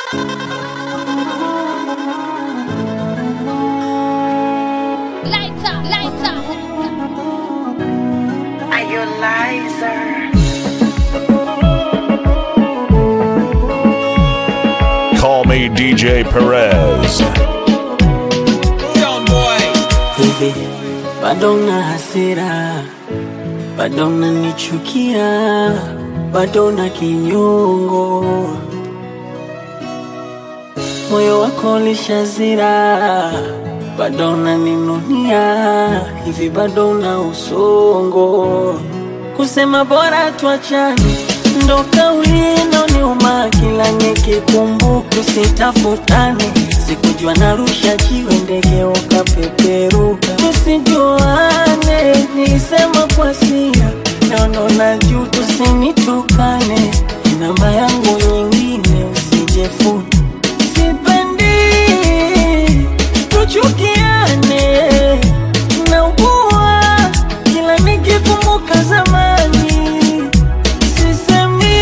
Lighter, lighter. Are you a liar? Call me DJ Perez. hivi bado na hasira, bado nanichukia, bado na kinyongo, moyo wako ulishazira, bado naninunia, hivi bado na usongo, kusema bora tuachane ndo kauli inoniuma kila nikikumbuka, usitafutane sikujua narusha jiwe ndege ukapeperuka, tusijuane nisema kwa sia nono na juu, tusinitukane namba yangu nyingine usijefuni, sipendi tuchukiane, naugua kila nikikumbuka zamani sisemi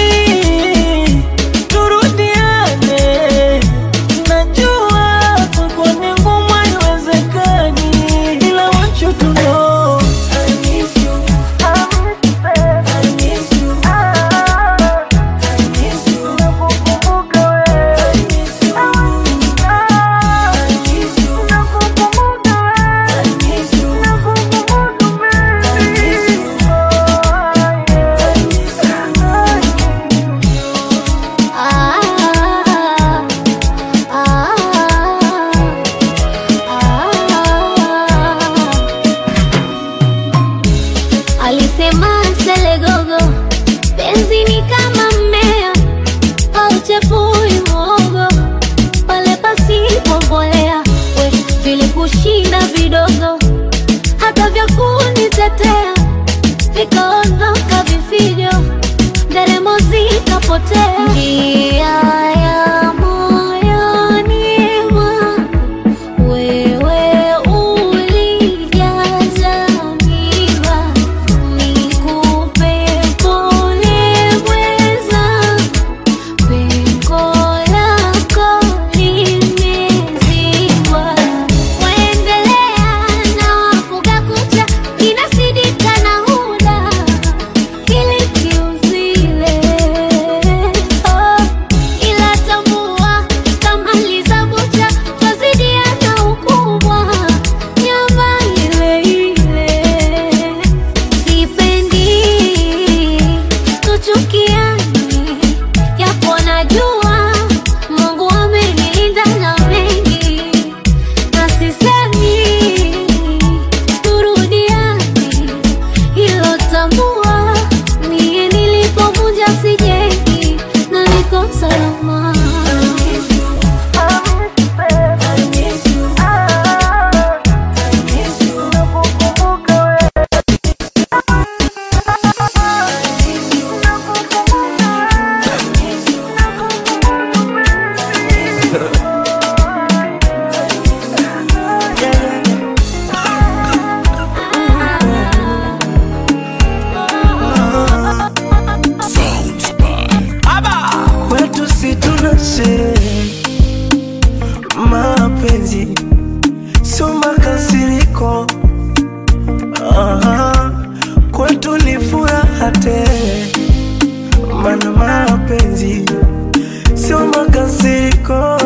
turudiane, najua kwako ni ngumu, haiwezekani, ila want you to know I miss you. I miss you. I miss you. I miss you. I miss you. I miss you. Alisema Selegogo, penzi ni kama mmea hauchepui mwogo pale pasipo mbolea. We vilikushinda vidogo, hata vya kunitetea vikaondoka vifijo, nderemo zikapotea. Njia ya moyoni mwangu wewe ulijaza miba, nikupe pole mweza, pengo lako limezibwa. Waendelea na wafuga kucha, inasidika na huda ili kiuzile. Oh, ila tambua kama lizabucha twazidiana ukubwa nyama ile ile sipendi tuchukiane yapo najua mungu amenilinda na mengi na sisemi turudiane hilo tambua mie nilipovunja sijengi na niko salama kwetu si tuna sherehe, mapenzi sio makasiriko. Aha, kwetu ni furaha tele, mana mapenzi sio makasiriko.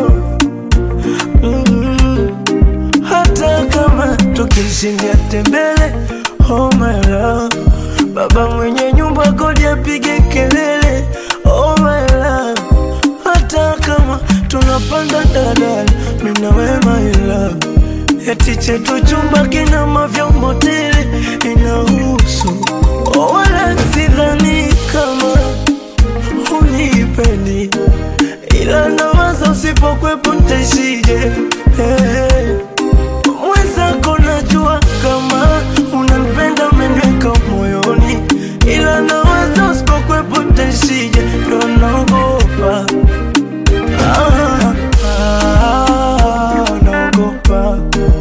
Mm, hata kama tukishindia tembele, oh my love, baba mwenye nyumba kodi apige kelele, oh my love, hata kama tunapanda dadala, mimi na wewe my love, eti chetu chumba kina mavyombo tele, inahusu oh, wala sidhani kama unipendi, ila nawaza usipokwepo ntaishije hey. Mwenzako najua kama unanipenda umeniweka moyoni, ila nawaza usipokwepo ntaishije, ndo naogopa ah, ah, naogopa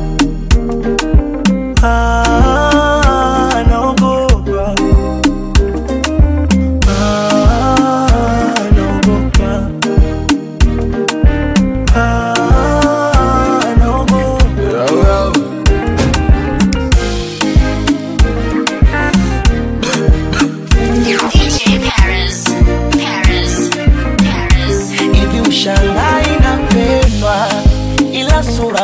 ah, naogopa ah, naogopa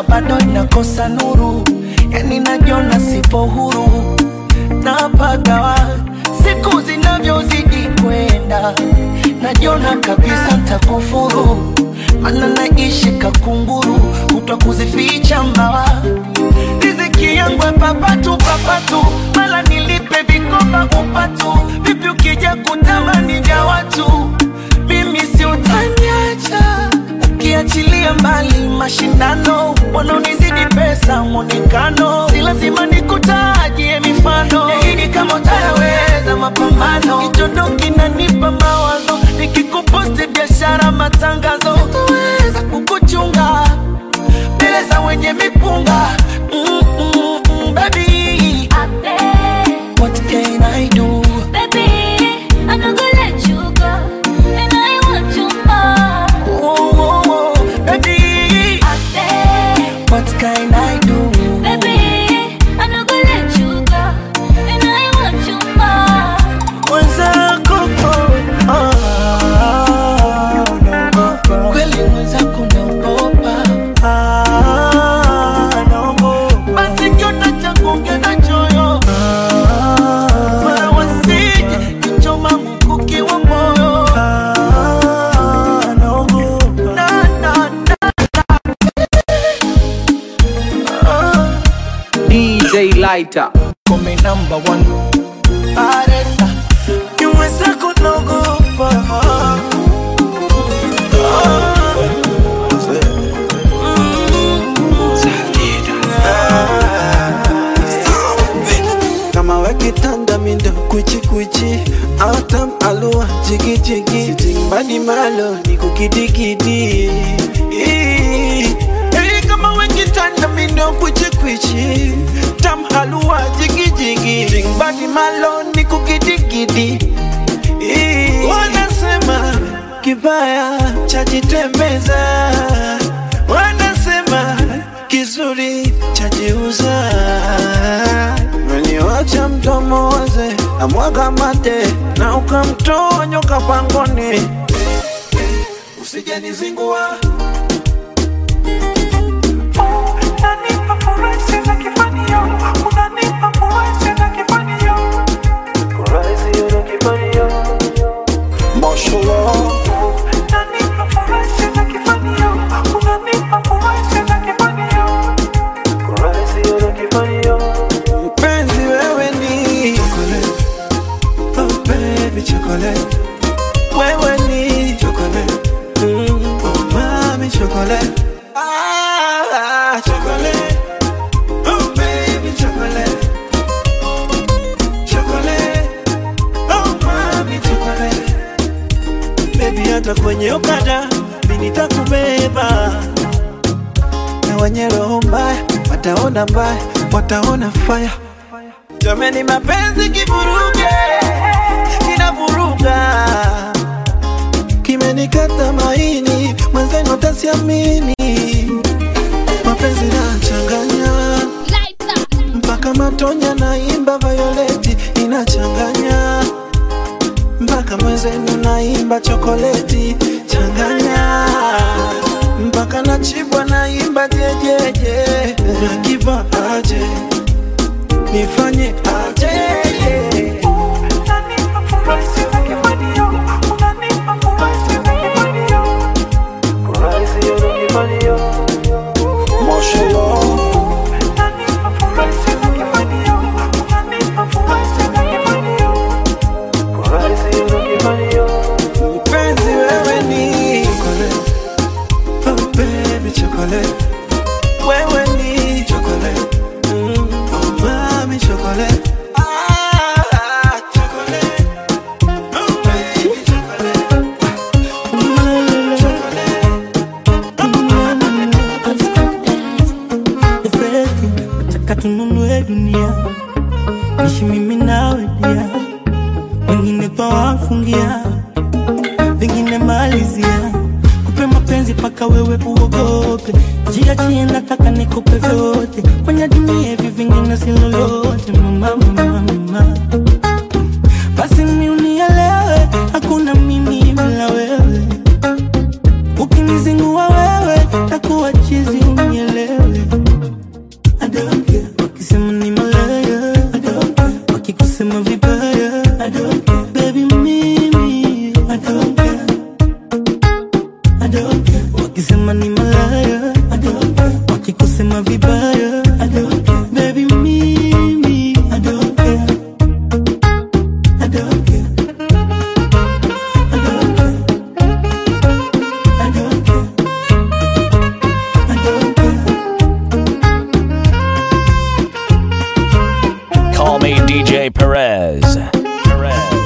bado inakosa nuru, yani najiona sipo huru napagawa siku zinavyozidi kwenda, najiona kabisa ntakufuru, mana naishi kakunguru, kutwa kuzificha mbawa riziki yangu ya papatu papatu, mala nilipe vikoba upatu, vipi ukija kutamani vya watu, mimi si utaniacha ukiachilia mbali mashindano, wanaonizidi pesa mwonekano, si lazima nikutajie mifano, yaini kama utayaweza mapambano, kichondo kinanipa mawazo, nikikuposti biashara matangazo, sitoweza kukuchunga mbele za wenye mipunga mm, mm, mm, baby, I beg, what can I do? baby, I'm not gonna let you go, and I want you more. Oh, oh, oh, baby, I beg, what can I do? baby, I'm not gonna let you go, and I want you more. Mwenzako, oh, ah, naogopa. Kweli mwenzako naogopa. Ah, naogopa. Basi kiota cha kuongeza choyo mara wasije kichoma mkuki wa moyo na, na, na, ah. DJ Lighter. Come number one Aresa Nyuma zako naogopa kama wakitanda mindo kuchikuchi autam alua jigijigi badi malo ni kukidikidi Ii. Hey, kama wakitanda mindo kuchikuchi tam halua jigijigi badi malo ni kukidikidi Ii. wanasema kibaya chajitembeza wanasema kizuri chajiuza Meniwacha mdomo waze na mwaga mate na ukamtoa nyoka pangoni, usijanizingua Unanipa furaha sina kifanio, unanipa furaha sina kifanio. Furaha sina kifanio. Mashallah. Unanipa furaha sina kifanio, unanipa furaha sina kifanio. Furaha sina kifanio. Mpenzi wewe ni chocolate, oh baby chocolate. Wewe ni chocolate, mm, oh mami chocolate. Ah, chocolate, oh baby chocolate. Chocolate, oh mami chocolate. Baby hata kwenye okada mimi nitakubeba na wenye roho mbaya wataona mbaya, wataona fire. Jameni, mapenzi kivuruge, kinavuruga, kimenikata maini, mwenzenu tasiamini. Mapenzi nachanganya mpaka matonya, naimba Violeti inachanganya mpaka mwenzenu naimba chokoleti changanya mpaka nachibwa naimba jejeje unakipa aje nifanye aje Mpenzi wewe ni chocolate, oh baby chocolate. Wewe ni chocolate, mm, oh mami chocolate. Ah, chocolate, oh baby chocolate. Ufeki, nataka tununue dunia ishi mimi nawe dia wengine twawafungia vingine malizia kupe mapenzi paka wewe uogope jiachie nataka nikupe vyote kwenye dunia hivi vingine si lolote mama mama mama basi mi unielewe hakuna mimi bila wewe ukinizingua wewe takuwa chizi unielewe I don't care. wakisema ni malaya I don't care. wakikusema vibaya I don't care. baby mimi I don't care. I don't care. I don't care. I don't care. I don't care. Call me DJ Perez. Perez.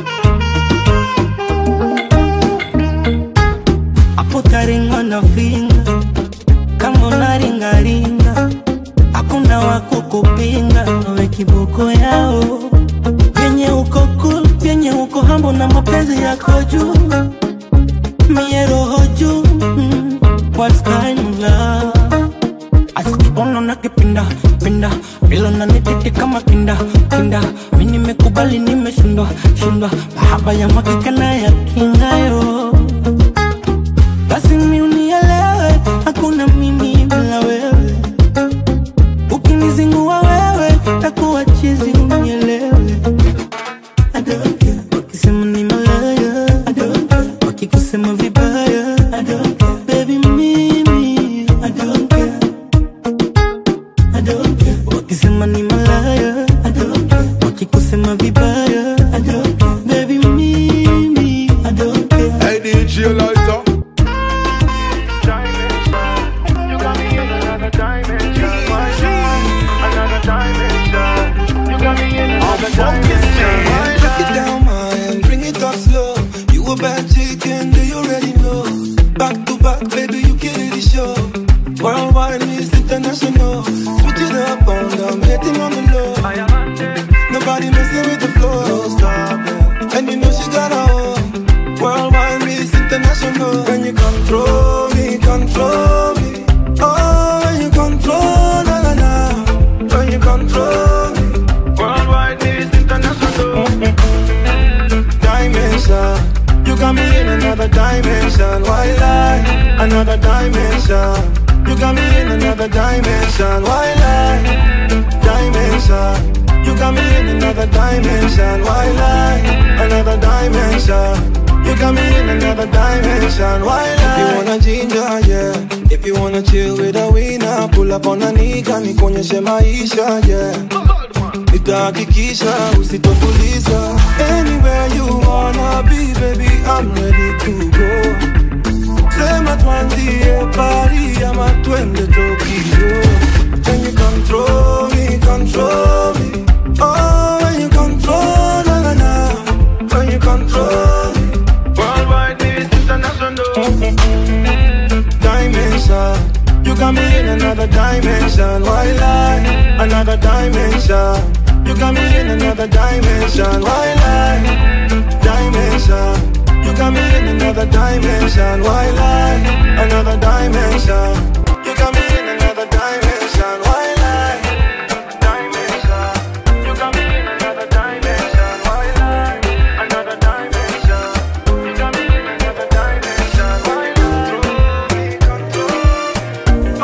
hapo taringa na finga kama unaringaringa hakuna wako kupinga nawe kiboko yao vyenye uko cool vyenye uko hambo na mapenzi yako juu mie roho juu mm, what kind of love asikibono na kipinda pinda vilo na nititi kama kinda kinda mi nimekubali nimeshindwa shindwa mahaba ya makika na ya kingayo basi mi unielewe, hakuna mimi bila wewe. Ukinizingua wewe, takuwa chizi unielewe. I don't care. Wakisema ni malaya, I don't care. Wakikusema vibaya, I don't care. Baby mimi, I don't care. I don't care. Wakisema ni malaya, I don't care. Wakikusema vibaya, I don't care. Baby mimi, I don't care. Hey DJ Lighter. Break it down, my and bring it up slow. You a bad chicken, do you already know? Back to back, baby, you killing the show. Worldwide is international. Switch it up on them, hitting on the low. Nobody messing with the flow. No stop, yeah. and you know she got a own. Worldwide is international. When you control me, control me. Oh, when you control, na na na. When you control me. Worldwide is international. Dimension. You got me in another dimension. Why lie? Another dimension. You got me in another dimension. Why lie? Dimension. You got me in another dimension. Why lie? Another dimension. You got me in another dimension. Why lie? If you wanna ginger, yeah. If you wanna chill with a winner, pull up on a nigga, nikuonyeshe maisha, yeah. Nitahakikisha usitofuliza Anywhere you wanna be baby I'm ready to go Sema tuanzie Paris ama twende Tokyo When you control me, control me Oh, when you control, na na na When you control me Worldwide is international Dimension You got me in another dimension Why lie? Another dimension You got me in another dimension Why lie? Dimension You got me in another dimension Why lie? Another dimension You got me in another dimension Why lie? Dimension You got me in another dimension Why lie? Another dimension You got me in another dimension Why lie? Control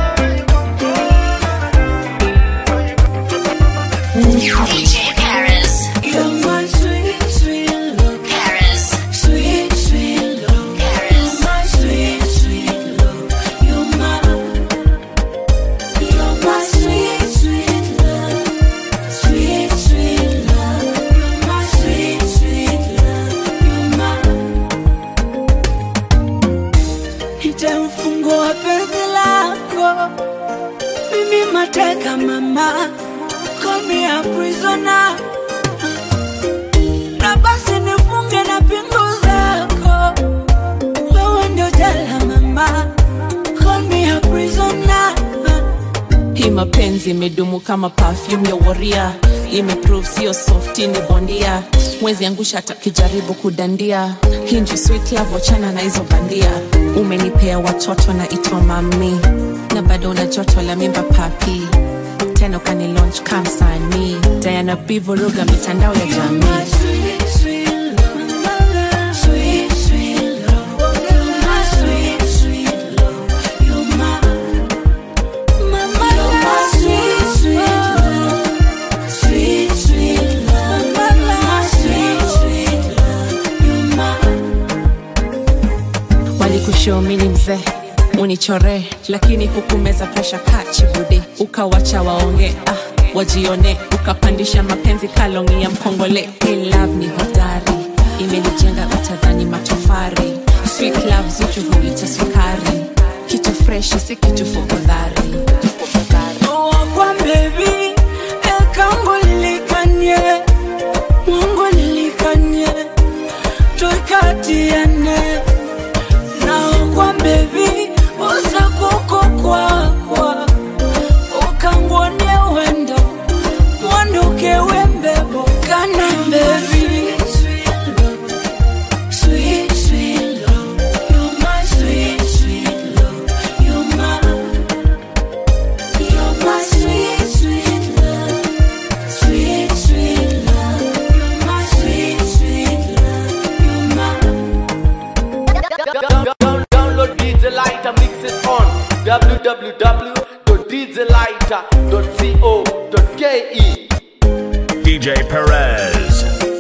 DJ Paris. You're my sweet, sweet love. Paris. Sweet, sweet love. Paris. You're my sweet, sweet love. You're my, you're my sweet, sweet love. Sweet, sweet love. You're my sweet, sweet love. You're my. Nitamfungua penzi lako, mimi mateka mama, call me a prisoner na basi nifunge na pingu zako, wewe ndio jela mama, call me a prisoner. hii mapenzi imedumu kama perfume ya waria imeprove sio softi ni bondia mwezi angusha atakijaribu kudandia hii ndio sweet love wachana na hizo bandia umenipea watoto na itwa mami na bado una joto la mimba papi tena ukani launch kamsanii diana bivuruga mitandao ya jamii My sweet, sweet love, sweet, sweet love, you're my sweet, sweet love, you're my, mama, you're my sweet, sweet love, sweet, sweet love, my sweet, sweet love, you're my. nilikushow mini mzee unichore lakini hukumeza presha kachibudi ukawacha waonge ah, wajione ukapandisha mapenzi kalongi ya mpongole hey, love ni hodari imenijenga utadhani matofari sweet love zuchu huita sukari kitu freshi si kitu fukudhari Kwa baby, ekambo lilikanye, Mungu lilikanye, tukatiane. Na kwa baby, usakuko kwakwa, ukangone wendo, mwanduke wembebo kana baby. Sweet, sweet love, you're my sweet, sweet love, you're my you're my sweet, sweet love, sweet, sweet love. You're my sweet, sweet love. You're my. Download DJ Lighter, mix it on www.djlighter.co.ke. DJ Perez.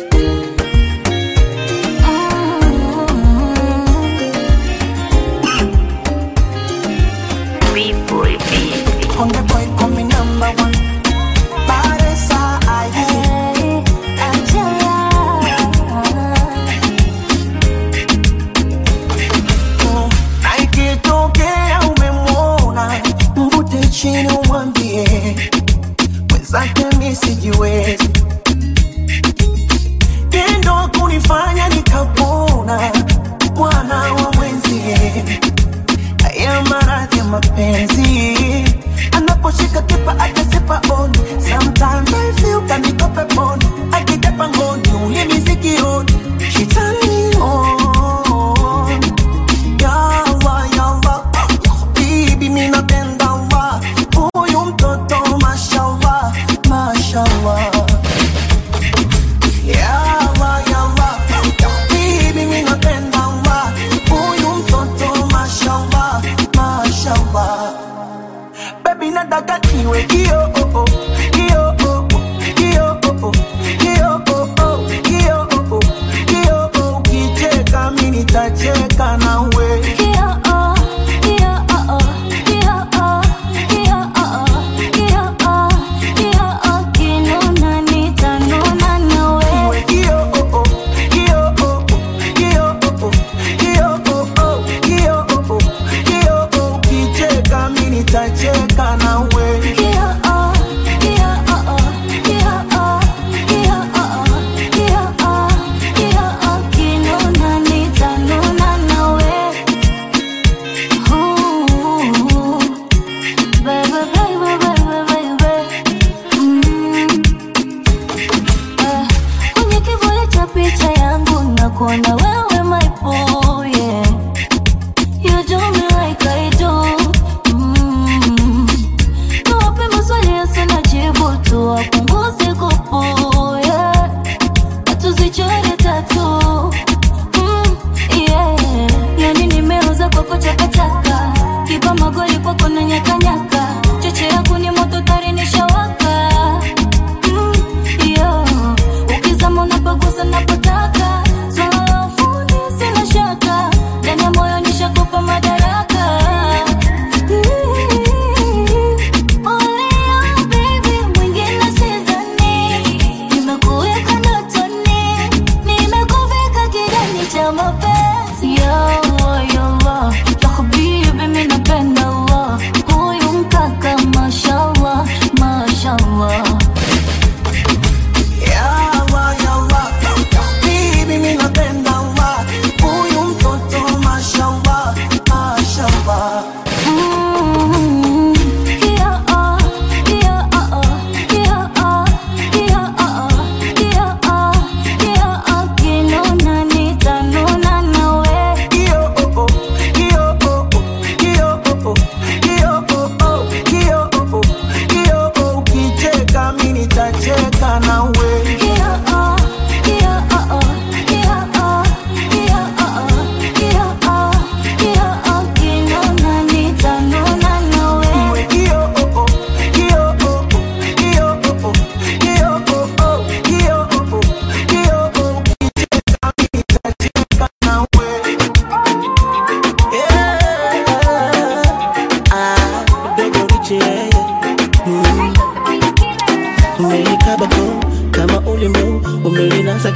On the boy coming number one. Paresa aye. Mm, na ikitokea umemwona mvute chini umwambie mwenzake mi sijiwezi tendo kunifanya nikapona mwana wa mwenzie haya maradhi ya mapenzi anaposhika kipa akasipa on sometimes I feel kanikope pon akitepa ngoni ulimi sikioni shitani on yawa yawa bibi mi napenda wa huyu mtoto mashallah mashallah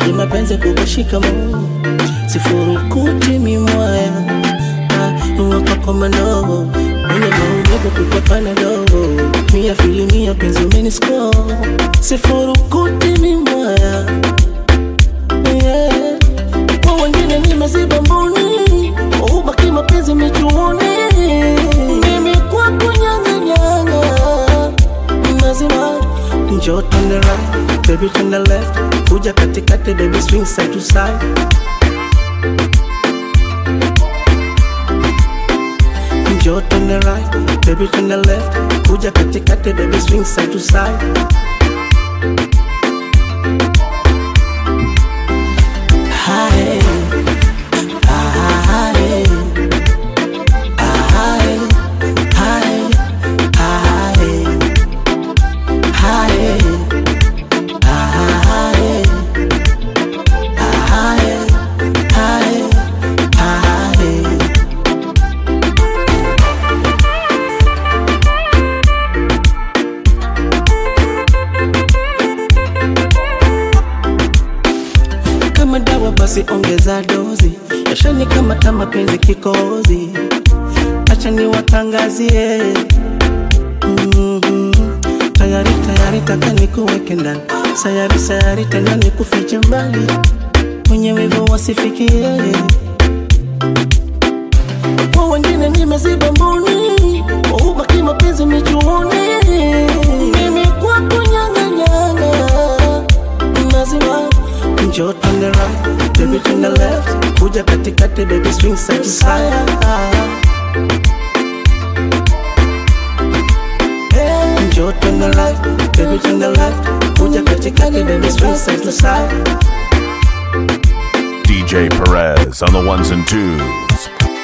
ni mapenzi kukushika mo sifurukuti mimoya uwapakomano mwenye maumivu kupapana dogo mia filimia penzi umenisko sifurukuti mimoya yeah. kwa wengine ni maziba mboni ubaki mapenzi michuoni mimi kwako nyanganyanga mazima njoo turn the right baby turn the left kuja katikati baby swing side to side njoo turn the right baby turn the left kuja katikati baby swing side to side Hi. Hi. Hi. Hi. Hi. Hi. Hi. Hi. Hi. Hi. kama dawa basi ongeza dozi yashani kama ta mapenzi kikozi acha niwatangazie Mhm. tayari tayari taka nikuweke ndani sayari sayari tena nikufiche mbali mwenye wivu wasifikie kwa wengine nimeziba mboni ubaki mapenzi michuoni mimi kwako nyanganyanga mazima njoo turn the right baby turn the left kuja katikati baby swing side to side njoo turn the right baby turn the left kuja katikati baby swing side to side DJ Perez on the ones and twos.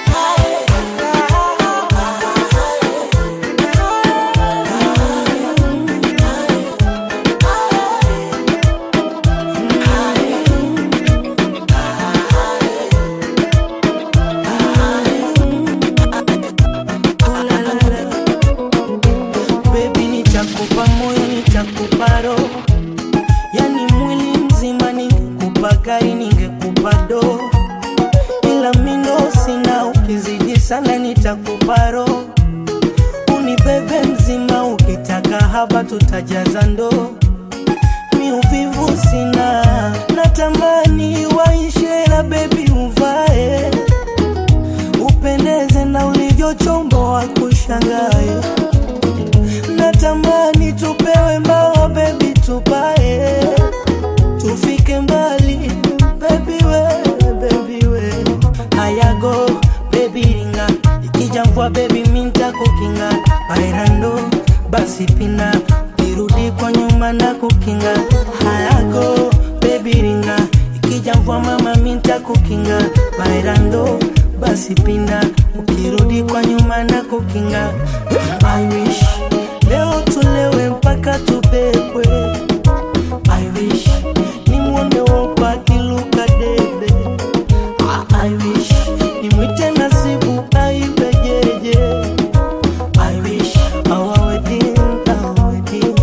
Baby nitakupa moyo nitakupa roho yani mwili mzima ningekupa gari ningekupa do ila mindo sina ukizidi sana nitakupa roho unibebe mzima ukitaka hapa tutajaza ndoo mi uvivu sina natamani waishe la bebi uvae upendeze na ulivyochomboa kushangae natamani tupewe mbao bebi tupae tufike mbali bebi we bebi we ayago bebi ringa ikija mvua bebi minta kukinga bairando basi pina irudi kwa nyuma na kukinga hayago bebi ringa ikija mvua mama minta kukinga bairando basi pinda ukirudi kwa nyuma na kukinga I wish leo tulewe mpaka tubebwe I wish nimwone wopa kiluka debe I wish nimwite nasibu aibejeje I wish our wedding, our wedding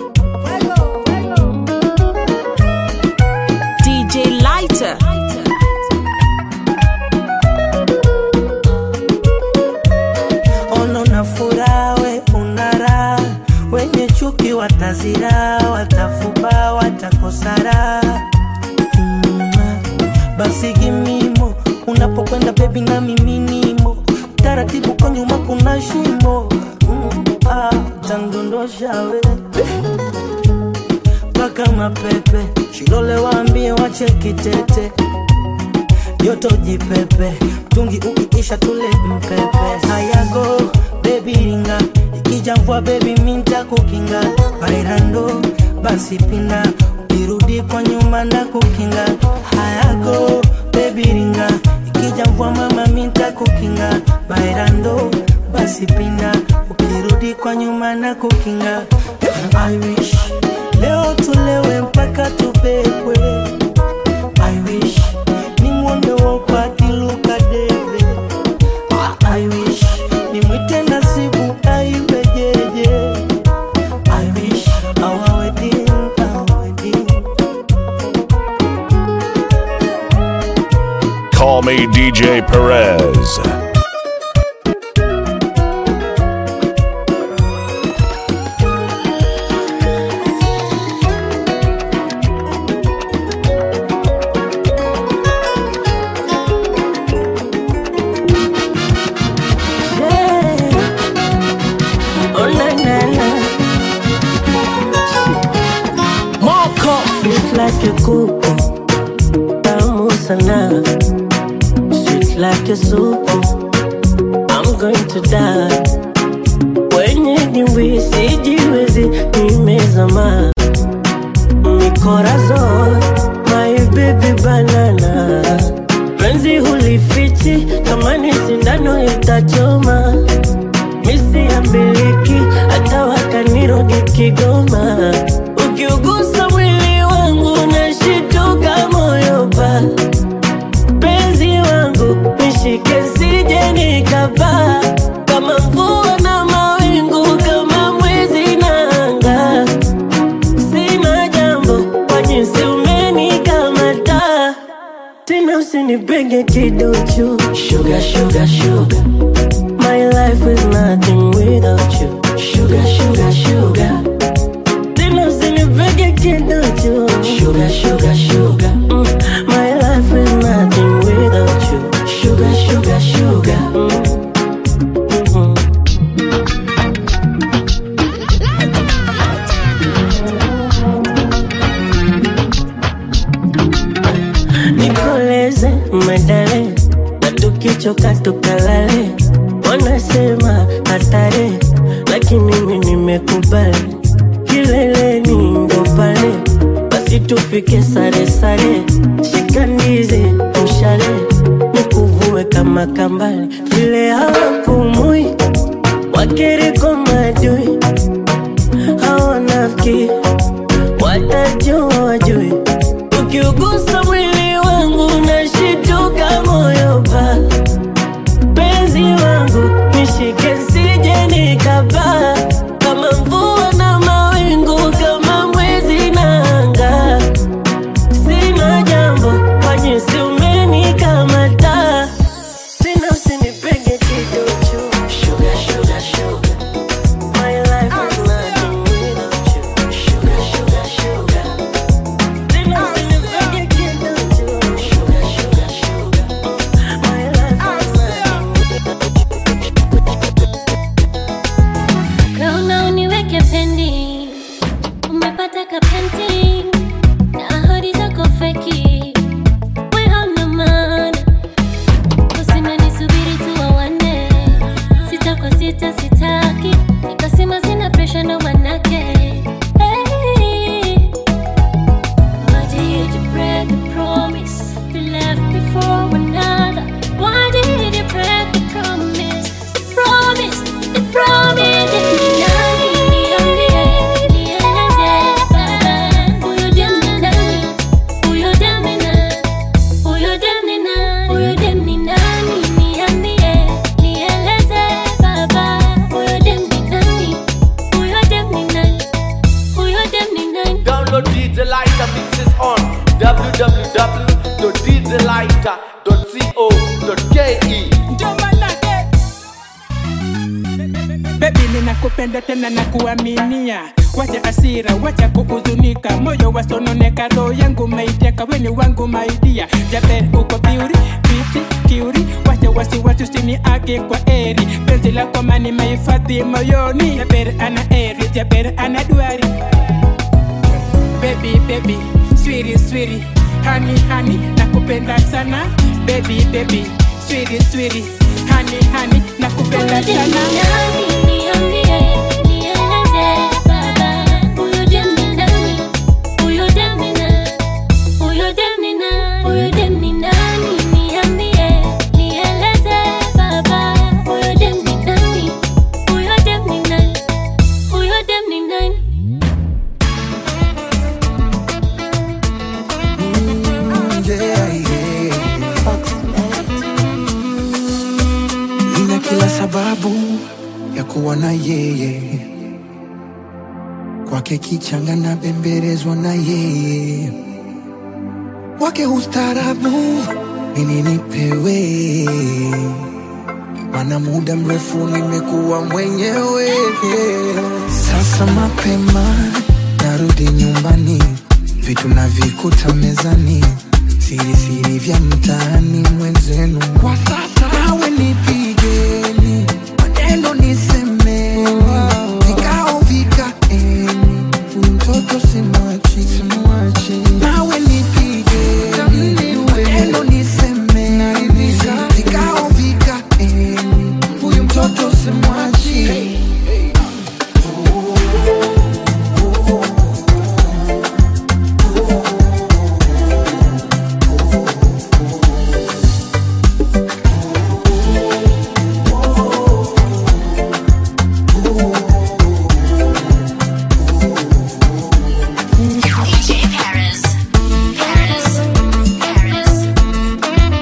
DJ Lighter. ono na furaha we unara wenye chuki watazira watafuba watakosara mm, basi gimimo unapokwenda bebi na miminimo taratibu kwa nyuma kuna shimo mm, ah, tandondosha we mpaka mapepe shilole waambie wache kitete joto jipepe mtungi ukiisha tule mpepe hayago bebi ringa ikija mvua bebi minta kukinga bairando basi pinda ukirudi kwa nyuma na kukinga hayago bebi ringa ikija mvua mama minta kukinga bairando basi pinda ukirudi kwa nyuma na kukinga I wish leo tulewe mpaka tubebwe I wish nimwone wopa kiluka debe I wish nimwite nasibu aibejeje I wish our wedding, our wedding DJ Perez. Oh, na, na, na. Moko Sweet like a kuku tamu sana Sweet like a supu I'm going to die Wenye dimbwi sijiwezi nimezama Mikorazon my baby banana Penzi hulifichi kama ni sindano itachoma misi ya miliki hata wakanirogi Kigoma. Ukiugusa mwili wangu nashituka moyo pa penzi wangu nishike sije nikapaa kama mvua na mawingu kama mwezi na anga sina jambo kwa jinsi umenikamata tena usinipenge kiduchu sugar, sugar, sugar. My life is nothing without you. Sugar, sugar, sugar. Tena usinipege kiduchu. Sugar, sugar, sugar. Mm. My life is nothing without you. Sugar, sugar, sugar. Mm. Mhm. Nikoleze medale na tukichoka tukalale, wanasema hatari, lakini mimi nimekubali, kileleni ndo pale, basi tufike sare sare, shika ndizi mshale, nikuvue kama kambale, vile hawapumui wakiriko madui, hawanafiki watajua wajui ukiugusa mwili wangu nashituka moyo pa penzi wangu nishike sije nikapaa kama mvua na mawingu kama mwezi na anga sina jambo kwa jinsi umenikamata tena usinipenge kidocho sugar, sugar, sugar. My life is nothing without you. Sugar, sugar, sugar. Tena usinipenge kidocho. Sugar, sugar, sugar. My life is nothing Kauna uniweke pendi, umepata kapenti na ahadi zako feki, we hauna maana, kusema nisubiri tu wawane, sita kwa sita sitaki, nikasema sina presha ndo manake hey. Why did you break the promise we left before another? Why did you break the promise? Promise, the promise. Nani niambie, nieleze baba, huyo dem ni nani? Huyo dem ni nani? Huyo dem ni nani? Huyo dem ni nani? Niambie, nieleze baba, huyo dem ni nani? Huyo dem ni nani? Huyo dem ni nani? Download DJ Lighter mixes on www.djlighter.co.ke. Baby ninakupenda tena na kuaminia, wacha asira, wacha kuhuzunika, moyo wasononeka, roho yangu maiteka, weni wangu maidia, Jaber uko biuri, biti kiuri, wacha wasiwasi usiniage kwa eri, penzi lako mani mahifadhi moyoni, Jaber ana eri, Jaber ana duari baby baby swiri swiri hani hani nakupenda sana baby baby swiri swiri hani hani nakupenda sana yeah, yeah. Nina kila sababu ya kuwa na yeye, kwake kichanga na bembelezwa na yeye, wake ustaarabu nini nipewe mana muda mrefu nimekuwa mwenyewe sasa mapema narudi nyumbani vitu navikuta mezani siri siri vya mtaani mwenzenu kwa sasa nawe nipigeni maneno nisemeni vikao vikaeni huyu mtoto simwachi nawe nipigeni maneno nisemeni vikao vikaeni huyu mtoto simwachi DJ Paris. Paris. Paris.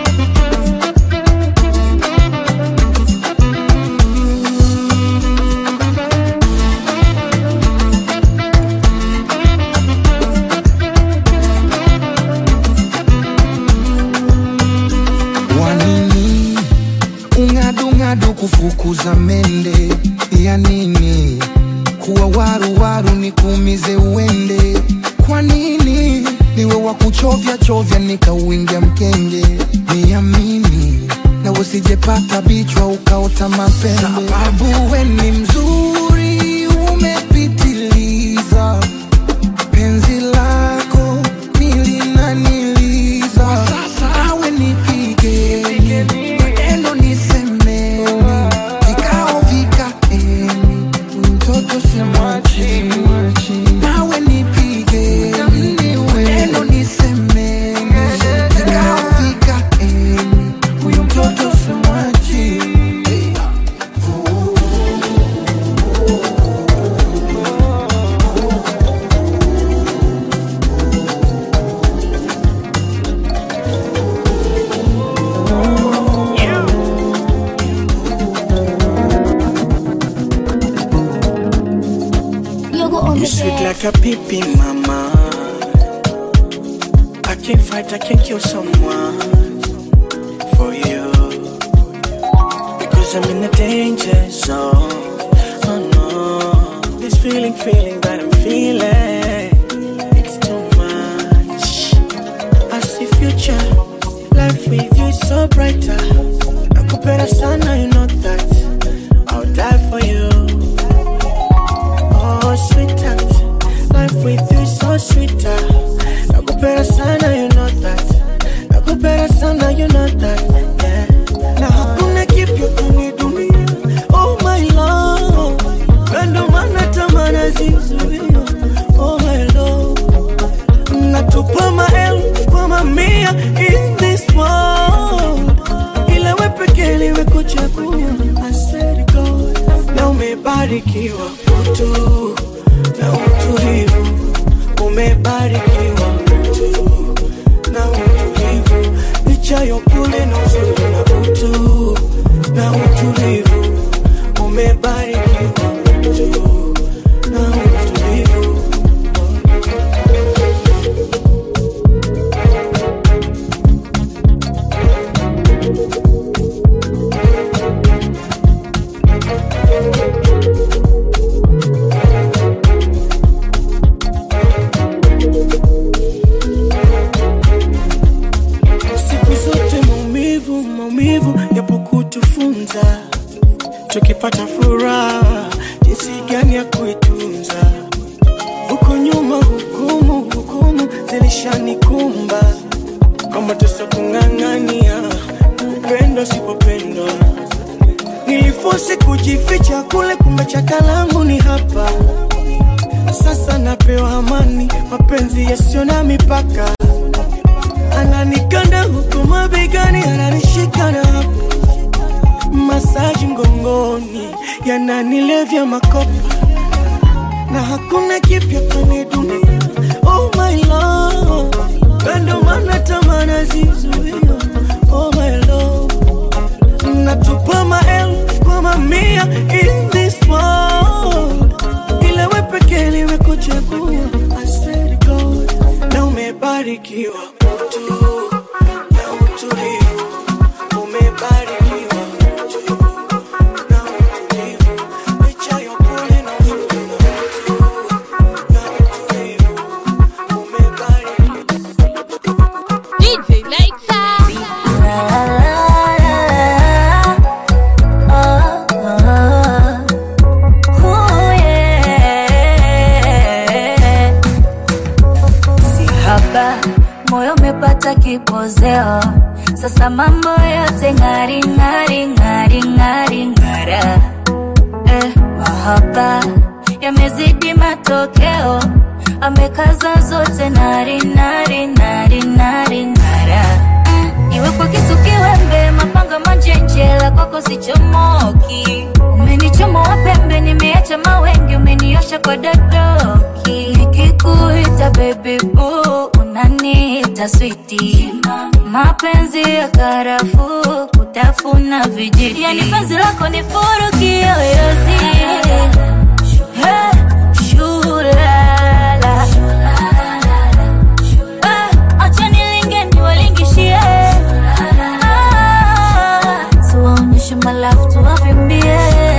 wanini ung'adung'adu kufukuza mende ya nini kuwa waruwaru ni kuumize uende kwa nini niwe wa kuchovya chovya nikauingia mkenge niamini na usijepata bichwa ukaota mapembe sababu we ni mzuri umepitiliza penzi lako nilinaniliza awe nipigeni maneno nisemeni vikao vikaeni mtoto simwachi nawe nipigeni maneno nisemeni vikao vikaeni huyu mtoto simwachi Yogo on You the sweet bed. like a pippy, mama. I can't fight, I can't kill someone for you. Because I'm in a danger zone. Oh no. This feeling, feeling that I'm feeling. It's too much. I see future. Life with you is so brighter. Nakupenda sana, you know that. I'll die for you. Oh, sweetheart, life with you is so sweeter. Nakupenda sana, you know that. Nakupenda sana, you know that. Yeah. Na hakuna kipya kwenye dunia. Oh my love, ndo maana tamana zizuia. Oh my love, natupa maelfu kwa mamia in this world, ila we pekee nimekuchagua. I swear to God, na umebarikiwa mtu na utulivu, umebarikiwa mtu na utulivu, licha ya upole na uzuri na utu na utulivu, umebarikiwa mtu na utulivu. siku zote maumivu maumivu yapo kutufunza tukipata furaha jinsi gani ya kuitunza huko nyuma hukumu hukumu zilishanikumba kwamba tusa kung'ang'ania upendo sipopendwa nilifosi kujificha kule kumbe chakalangu ni hapa sasa napewa amani mapenzi yasiyo na mipaka ananikanda huku mabegani, ananishika na hapo masaji mgongoni, yananilevya makopa na hakuna kipya kwenye dunia. Oh my love, ndo maana tamana zizuia. Oh my love, natupa maelfu kwa mamia in this world, ila we pekee nimekuchagua. I swear to God, na umebarikiwa utu na utulivu amekaza zote nari nari nari nari nara Mm, iwe kwa kisu kiwembe mapanga manjenjela kwako sichomoki umenichomoa pembe nimeacha mawengi umeniosha kwa dadoki nikikuita baby boo unaniita switi mapenzi ya karafuu kutafuna vijiti yani penzi lako ni furu kiyoyozi Hey, shulala. Eh, acha nilinge niwalingishie. Ah, tuwaonyeshe malafu tuwavimbie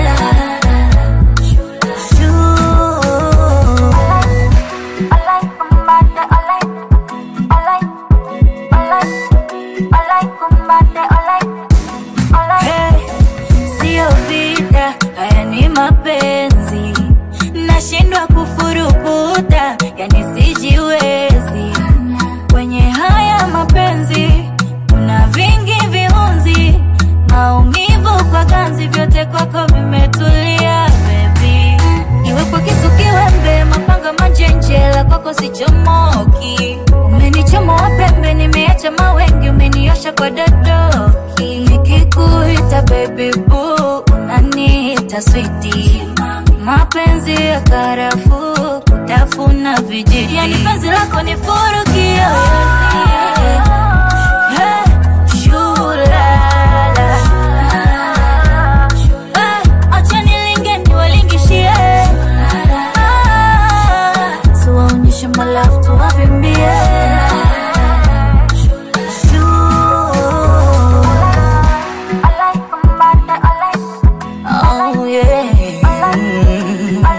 Hey, sio vita, haya ni mapenzi, nashindwa kufurukuta, yani sijiwezi kwenye haya mapenzi. Kuna vingi viunzi, maumivu kwa ganzi, vyote kwako vimetulia baby. Iwe kwa kisu kiwembe, mapanga manjenjela, kwako sichomoki. Umenichomoa pembe, nimeacha mawengi, umeniosha kwa dadoki. Nikikuita baby boo, unaniita switi. Mapenzi ya karafuu, kutafuna vijiti. Yani penzi lako ni furu kiyoyozi. Hey, shulala. Eh, acha nilinge niwalingishie. Ah, tuwaonyeshe malafu tuwavimbie Oh, yeah.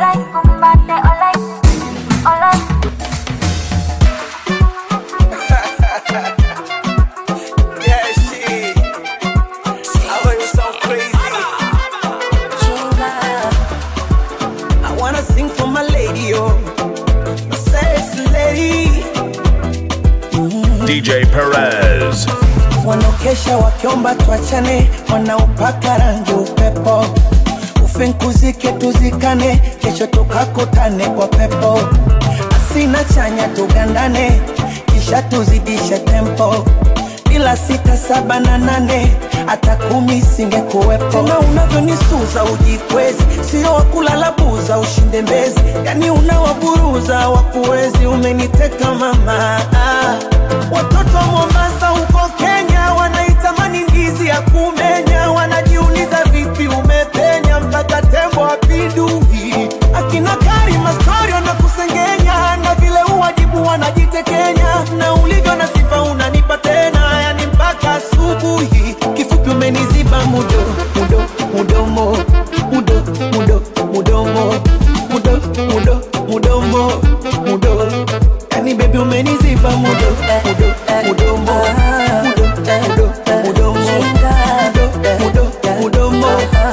Yeah, shit. I know you sound crazy. I wanna sing for my lady, oh, my sexy lady. DJ Perez. wanaokesha wakiomba tuachane, wanaopaka rangi upepo, ufinkuzike tuzikane, kesho tukakutane kwa pepo, asina chanya tugandane, kisha tuzidishe tempo bila sita saba na nane hata kumi singekuwepo. Tena unavyonisuza ujikwezi, sio wakulala buza ushinde mbezi, yani unawaburuza wakuwezi, umeniteka mama ah. Watoto wa Mombasa huko Kenya wanaitamani ndizi ya kumenya, wanajiuliza vipi umepenya mpaka tembo apindui. Akina Karima story wanakusengenya na vile uwajibu wanajitekenya, na ulivyo na sifa unanipa tena, yani mpaka asubuhi. Kifupi umeniziba mudo mudo mudomo mudo mudo mudomo mudo mudo mudomo mudo yani baby umeniziba mudo mudo mudomo mudo mudo mudomo mudo mudo mudomo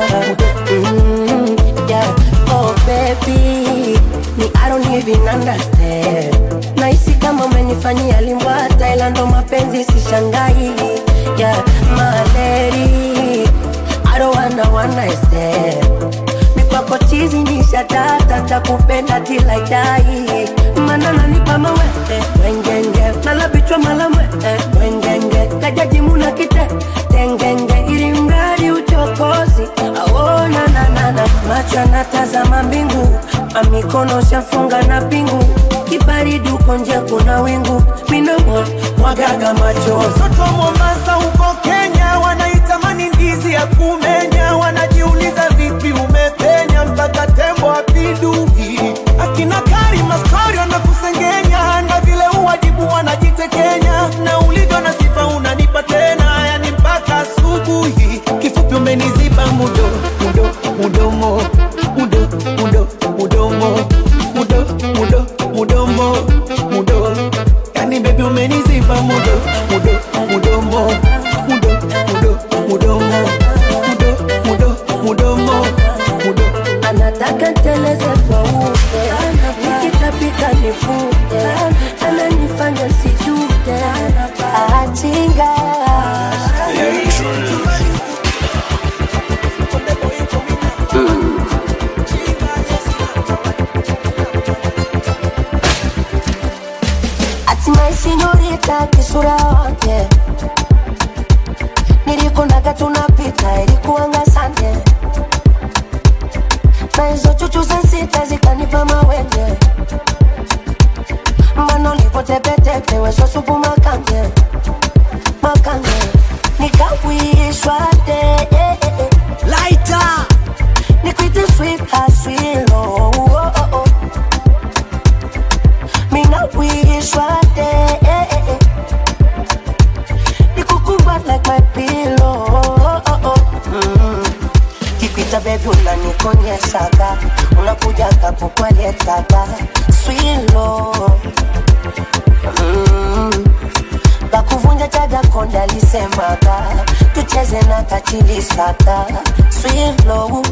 Mm, yeah. Oh baby, me I don't even understand. Nahisi kama umenifanyia limbwata, ila ndo mapenzi sishangai. Yeah, my lady, I don't wanna one night stand. Mikwako chizi ni shatata, takupenda till I die. Mana nanipa mawete, wengenge, nalabichwa malamwe, wengenge, kajaji muna kite, tengenge, ili mradi uchokozi, aona na na na, macho yanatazama mbingu, amikono shafunga na pingu, kibaridi uko nje kuna wingu, minomo mwagaga machozi. Watoto wa Mombasa huko Kenya wanaitamani ndizi ya kumenya, wanajiuliza vipi umepenya mpaka tembo apindui. Akina Karima story wanakusengenya, na vile uwajibu wanajitekenya, na ulivyo na sifa unanipa tena, yani mpaka asubuhi. Kifupi umeniziba mudo mudo mudomo mudo mudo mudomo mudo mudo mudomo mudo yani baby umeniziba mudo mudo mudomo mudo mudo mudomo mudo mudo mudomo mudo anataka nteleze kwa ute, nikitapika nifute, ananifanya sijute, achinga hata kisura wake nilikunaga tunapita ilikuanga sande na hizo chuchu za sita zikanipa mawenge mbano lipotepetepe weso supu makange makange nikawishwa de eh, eh, eh. Lighter. nikwite sweet haswilo oh, oh, oh. mina wishwa de eh, eh, eh. nikukumba like my pillow oh, oh, oh. Mm. kipita bebi unanikonyeshaga unakujaga kukweletaga swilo mm. bakuvunja chaga konda lisemaga tucheze na kachilisaka swilo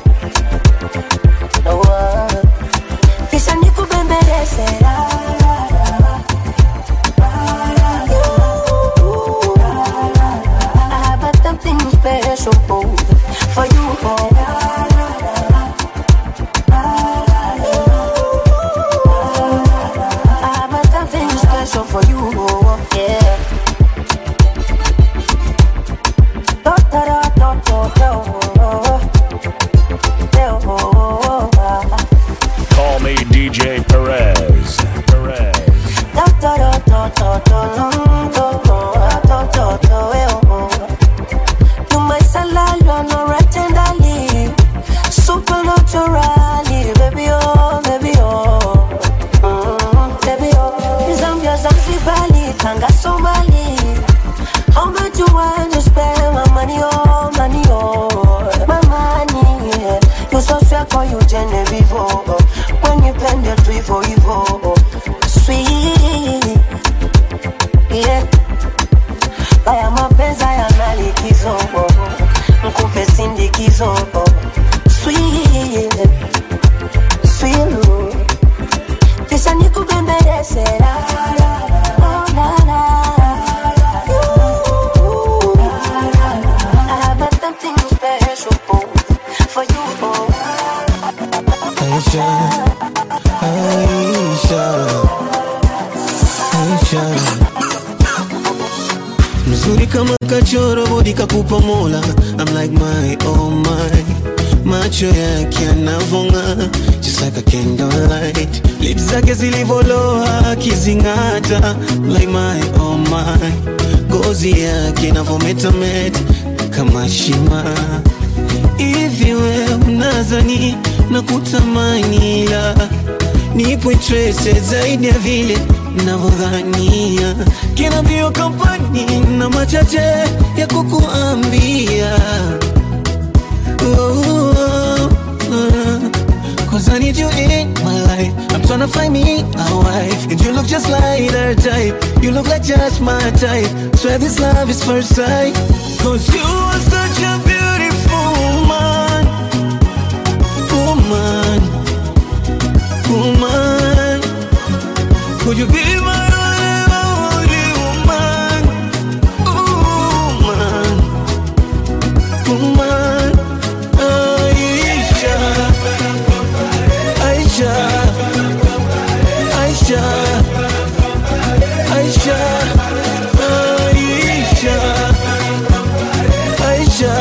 Noa. kisha nikubembelezera I have something special for you. I have something special for you. Yeah. Do, do, do, do, do, do. Call me DJ Perez. Perez. Do, do, do, do, do, do, do, do, do, do, do, eh, oh. You my salad, you know right tenderly, supernaturally, baby oh, baby oh, mm, baby oh. Zambia, Zanzibari, Tanga, Somali. How much you want to spend my money oh, money oh, my money? Yeah. You so sweet, call you Genevieve oh. When you bend it, Vivo, Vivo, sweet, yeah. Haya mapenzi yana likizo Mkupe sindikizo Sweet Sweet Kisha nikubembeleze la, la, oh, la, la. Ooh, I have something special for you Aisha, Aisha, Aisha. Mzuri kama kachoro bodi kakupa mola I'm like my oh my macho yake yanavonga just like a candlelight lips zake zilivoloa akizingata like my oh my gozi yake inavometameta kama shima hivi we unazani na kutamani la nipo interested zaidi ya vile navyodhania kina mbio kampani na machache ya kukuambia oh, oh, oh. Cause I need you in my life I'm tryna find me a wife And you look just like her type You look like just my type Swear this love is first sight Cause you are such a beautiful woman Woman Woman Could you be my only woman Woman Woman Aisha Aisha Aisha Aisha Aisha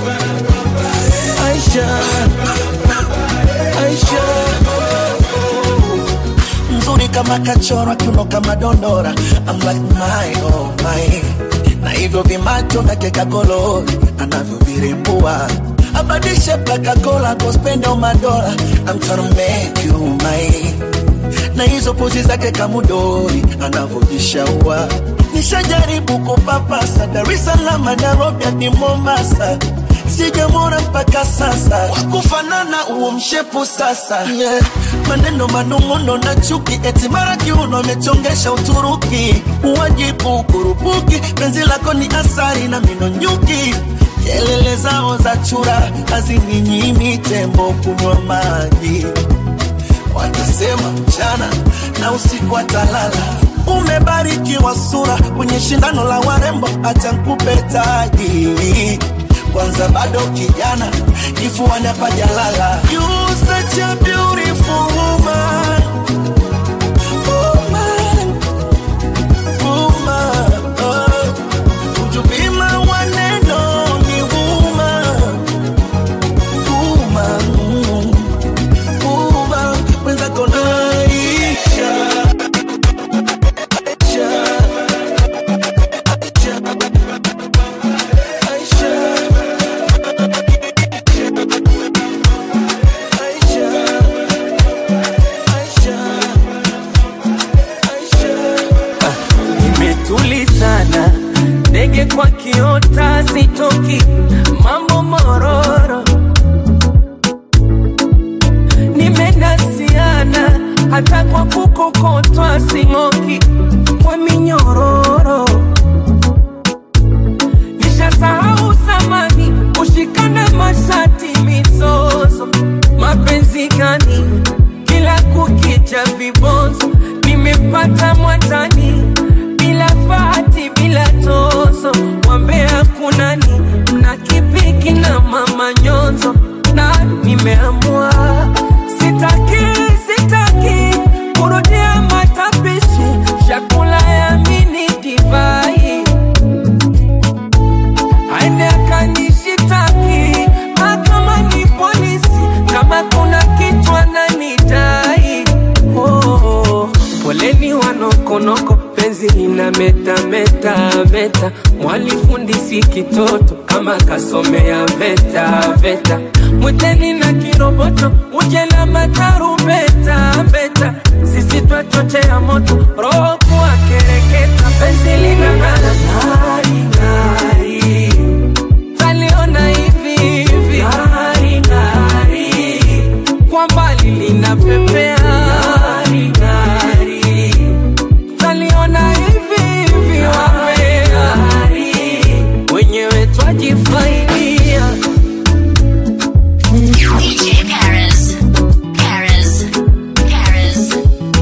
Aisha Aisha Aisha mzuri kama kachorwa kiuno kama dondora I'm like my oh my na hivyo vimacho vyake kakolori anavyovirembua abadishe pakakola kospenda madola I'm tryna make you mine na hizo pozi zake kamudori anavyojishaua nishajaribu kupapasa Dar es Salaam Nairobi hadi Mombasa sijamwona mpaka sasa wakufanana huo mshepu sasa yeah. maneno manung'uno na chuki eti mara kiuno amechongesha Uturuki uwajibu kurupuki penzi lako ni asari na mino nyuki kelele zao za chura hazininyimi tembo kunywa maji watasema mchana na usiku atalala umebarikiwa sura kwenye shindano la warembo acha nkupe taji kwanza bado kijana kifuani hapajalala You such a beautiful woman. Woman. Woman. mbele kwa kiota sitoki mambo mororo nimenasiana hata kwa kukokotwa sing'oki kwa minyororo nishasahau zamani kushikana mashati mizozo mapenzi gani kila kukicha vibonzo nimepata mwatani bila fati bila tozo wambea kunani mna kipiki na mama nyonzo na nimeamua sitaki sitaki kurudia matapishi chakula ya mini divai aende akanishitaki mahakama ni polisi kama kuna kichwa na nidai oh, poleni wanokonoko penzi lina meta meta meta mwalifundisi kitoto kama kasomea veta veta mwiteni na kiroboto uje na matarumbeta beta sisi twachochea moto roho kuwa kereketa penzi lina ng'ara ng'ari ng'ari taliona hivi hivi ng'ari ng'ari kwa mbali linapepea ng'ari ng'ari taliona hivi hivi wapea wenyewe twajifaidia DJ Paris. Paris. Paris.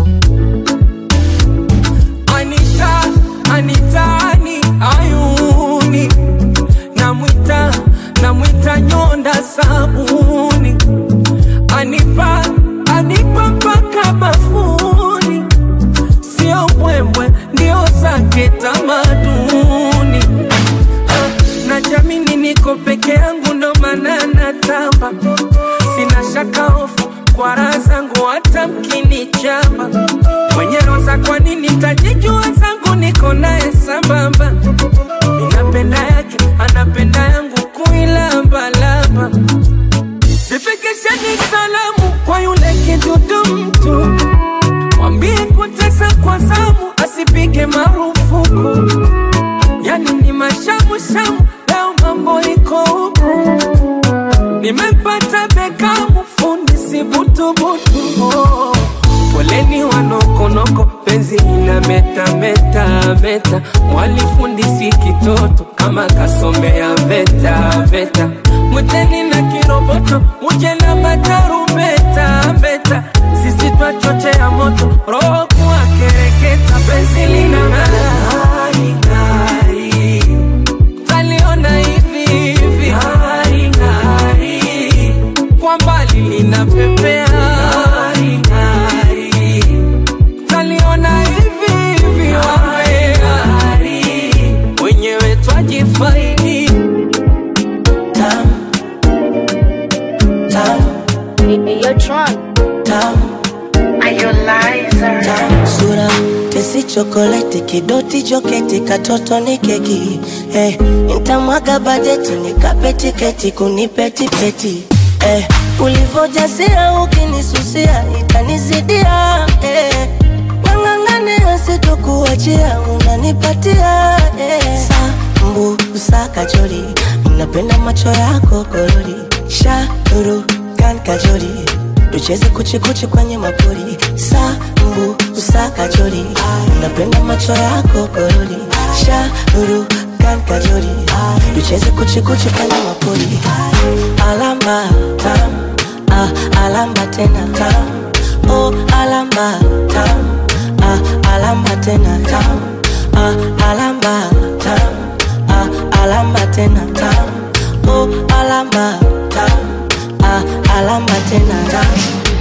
Anita, Anitani, ayuni namwita namwita nyonda sabuni anipa anipa mpaka bafuni sio mbwembwe ndio zake tamaduni Ah, na jamini niko peke yangu ndo maana natamba sina shaka hofu kwa raha zangu hata mkinichamba mwenye roza kwa nini tajijua zangu niko naye sambamba ninapenda yake anapenda yangu kuilambalamba sifikisheni salamu kwa yule kidudu mtu mwambie kutesa kwa zamu asipige marufuku yani ni mashamushamu leo mambo iko huku nimepata bekamu fundi sibutubutu oh. poleni wanokonoko penzi ina meta meta meta mwalifundisi kitoto kama kasomea veta veta mwiteni na kiroboto uje na matarumbeta beta sisi twachochea moto roho kuwa kereketa penzi lina ng'ari ng'ari taliona hivi hivi ng'ari ng'ari kwa mbali linapepea ng'ari ng'ari taliona hivi hivi ng'ari wenyewe twajifaidi tam tam tam sura tesi chokoleti kidoti joketi katoto ni keki eh, nitamwaga bajeti nikape tiketi kunipe tipeti eh, ulivojasia ukinisusia itanizidia eh, ng'ang'ang'ane asitokuachia unanipatia eh, sambu usakajori napenda macho yako korori shauru kan kajori tucheze kuchikuchi kwenye mapori sambu usakajori napenda macho yako korori shauru kan kajori tucheze kuchikuchi kwenye mapori alamba tam ah, alamba tena tam oh, alamba tam ah, alamba tena tam ah, alamba tam ah, alamba tena tam oh, alamba tam ah, alamba tena tam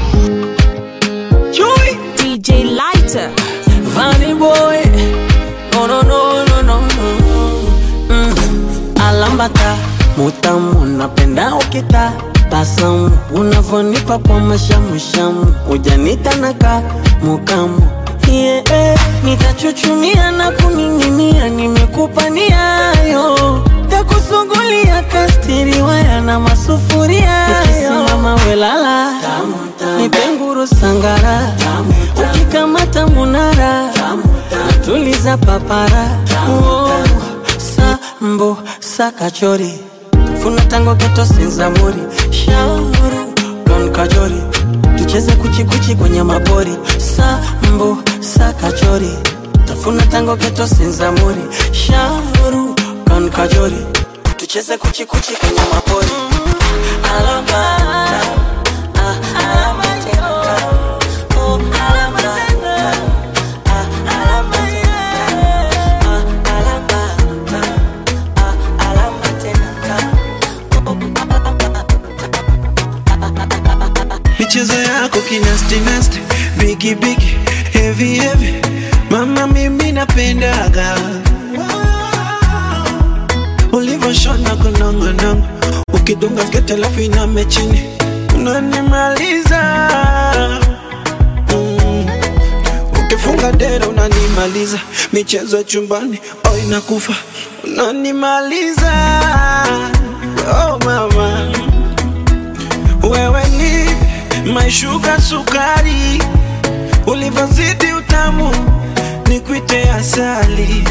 Chui DJ Lighter Vanny boy No no no no no no mm. alambata mutamu napenda ukita tasamu unavonipa kwa mashamushamu ujanita naka mukamu yeah, eh, nitachuchumia na kuning'inia nimekupa niayo takusungulia kastiriwaya na masufuria ukisimama welala nipenguru sangara ukikamata munara natuliza papara oh, sambo sakachori funa tango geto sinzamuri shauru don kajori tucheze kuchikuchi kwenye mabori sambo sakachori tafuna tango geto sinzamuri shauru don kajori tucheze kuchikuchi kwenye mabori alama ah, alama tena oh, alama ah, alama michezo yako kinastinasti bigi bigi heavy heavy mama mimi napendaga ulivyoshona kunongonongo ukidunga skete alafu iname chini unanimaliza mm. ukifunga dera unanimaliza michezo ya chumbani oh inakufa unanimaliza oh mama wewe ni maishuka sukari ulivyozidi utamu nikwite asali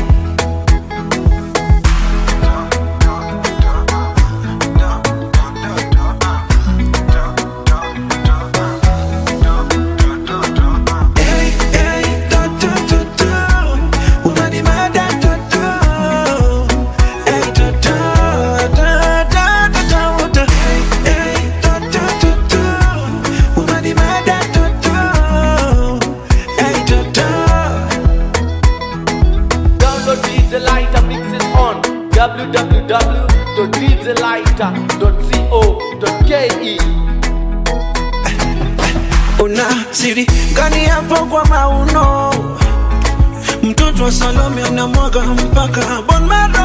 Hey, hey, to, to, to, to. Unanimada, to, to. Hey, to, to, to, to, to, to, to. Hey, hey, to, to, to, to. Unanimada, to, to. Hey, to, to. Download DJ Lighter mixes on www.djlighter.co.ke. una siri gani hapo kwa mauno mtoto wa salome anamwaga mpaka bon maro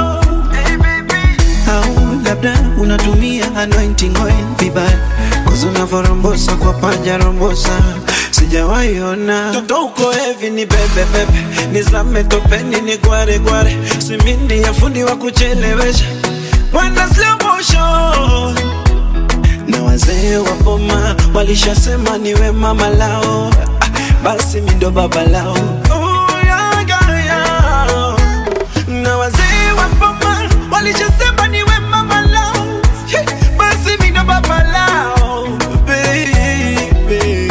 au labda unatumia anointing oil vibaya kuzi unavyorombosa kwa panja rombosa sijawaiona toto uko hevi ni bebebebe nizame topeni ni gware gware simindi ya fundi wa kuchelewesha Wanda slow motion na wazee wa boma walishasema niwe mama lao Ah, basi mi ndo baba lao Oh, yeah, yeah, yeah. na wazee wa boma walishasema niwe mama lao Hey, basi mi ndo baba lao baby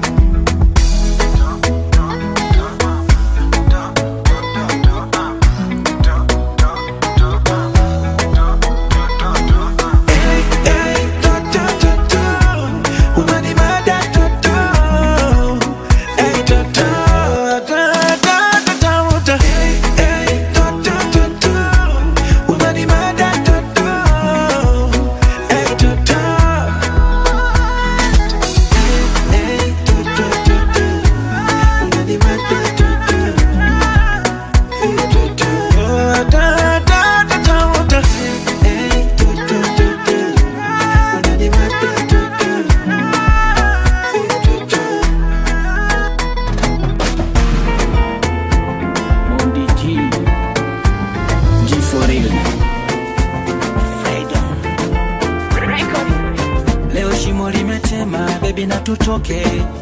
Mondi G. G for real. leo shimo limetema bebi na tutoke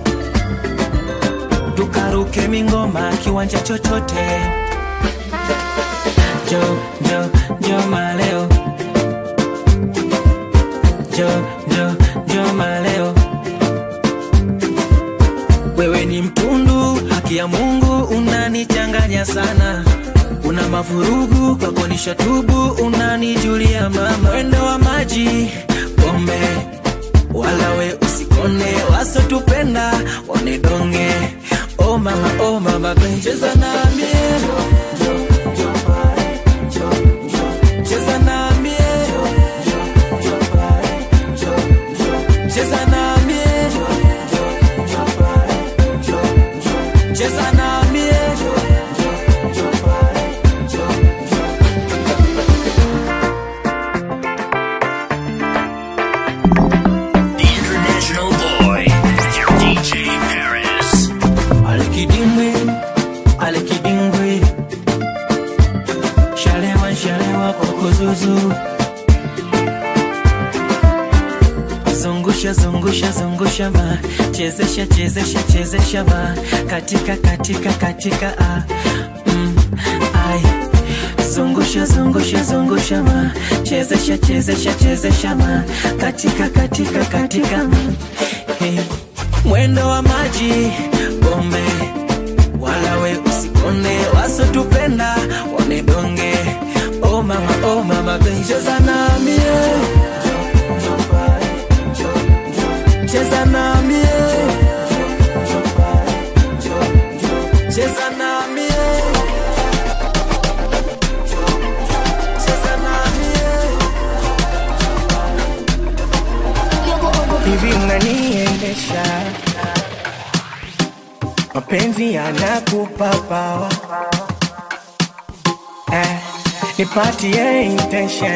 tukaruke mingoma kiwanja chochote jo jo jo maleo jo jo jo maleo wewe ni mtundu haki ya mungu unanichanganya sana una mavurugu kwako nishatubu unanijulia mama wendo wa maji pombe wala we usikone wasotupenda wanedonge oh mama oh mama babe. cheza nami cheza nami cheza nami cheza nami The international boy, DJ Paris. Alikidimbwi, alikidimbwi, shalewa shalewa kokozuzu, zungusha zungusha zungusha ma, chezesha chezesha chezesha ma, katika katika katika ah, mm, ai zungusha zungusha zungusha ma chezesha chezesha chezesha ma katika katika katika ma hey. mwendo wa maji bombe wala we usikone wasotupenda wanedonge oh mama oh mama baby cheza nami eh. cheza nami eh. cheza nami eh. cheza nami eh. hivi mnaniendesha mapenzi yanakupa pawa eh, nipatie intention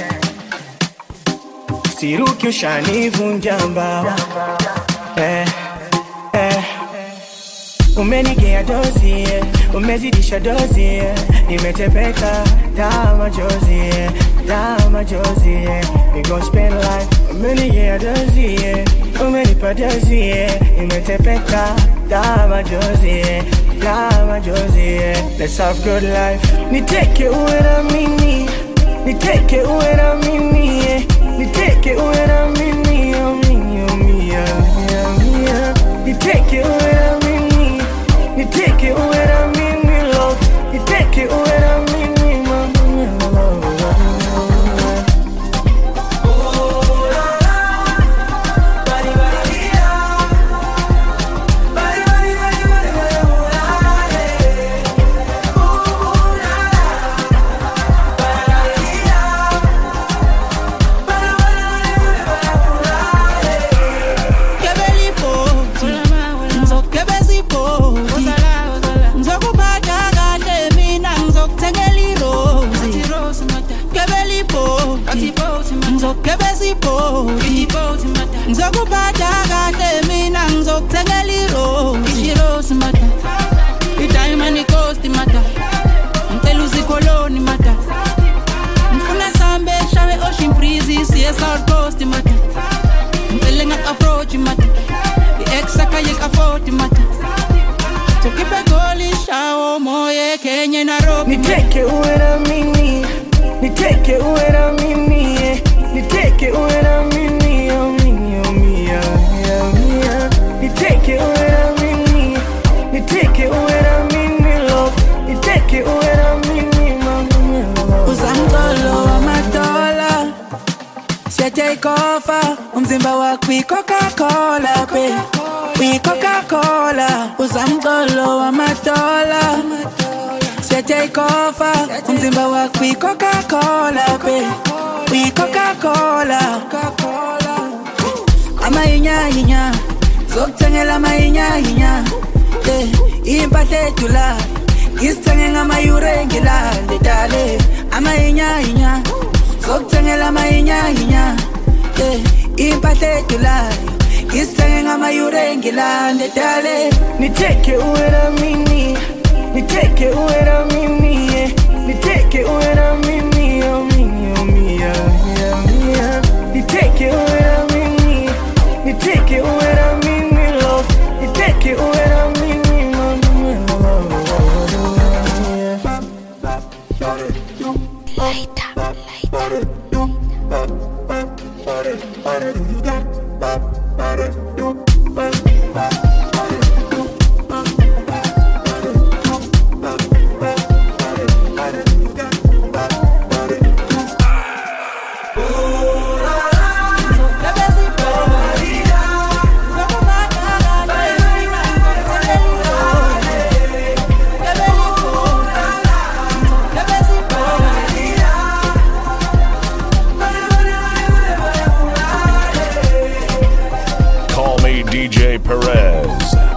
siruki ushanivunja mbawa eh, eh. umenigea dozi eh, umezidisha dozi eh, nimetepeka taa machozi eh, taa machozi eh, we gon spend life umenigea dozi eh, umenipa dozi eh, nimetepeka taa machozi eh, taa machozi eh, let's have good life niteke uwe na mimi niteke uwe na mimi eh, niteke uwe na mimi oh, mimi oh, mia, mia, mia. niteke uwe na mimi niteke uwe na mimi love niteke uwe na mimi mama Kebelipoti, ngizokebezipoti. Ngizokuphatha kahle mina ngizokuthengela irozi. Kebelipoti, ngizokebezipoti. Ngizokuphatha kahle mina ngizokuthengela irozi. Idayimani coast mata ngicela uzikoloni mata ngifuna sambe shawe ocean breeze siye south coast mata ngicela ngak-approach mata i-ex akayek-afford mata sokipe goli shawo moye kenye narobi niteke uwe na mimi niteke uwe na mimi eh, niteke uwe na mimi oh, mimi oh, mia, mia, mia. niteke uwe na mimi niteke uwe na mimi love niteke uwe na mimi mama uzamcolo wamadola siyateyikofa umzimba wakho uyi-coca-cola be uyi-coca-cola uzamcolo wamadola siyateyikofa umzimba wakho uyi-coca-cola be uyi-coca-cola amahinyahinya zokuthengela amahinyahinya eh, impahla edula ngisithenge ngamayure ngilale dale amahinyahinya zokuthengela amahinyahinya eh, impahla edulayo ngisithenge ngamayure ngilale dale niteke uwe na mimi niteke uwe na mimi eh, niteke uwe na mimi oh, mimi oh, mia, mia, mia. niteke uwe na mimi niteke uwe na mimi love niteke uwe na mimi Call me DJ Perez.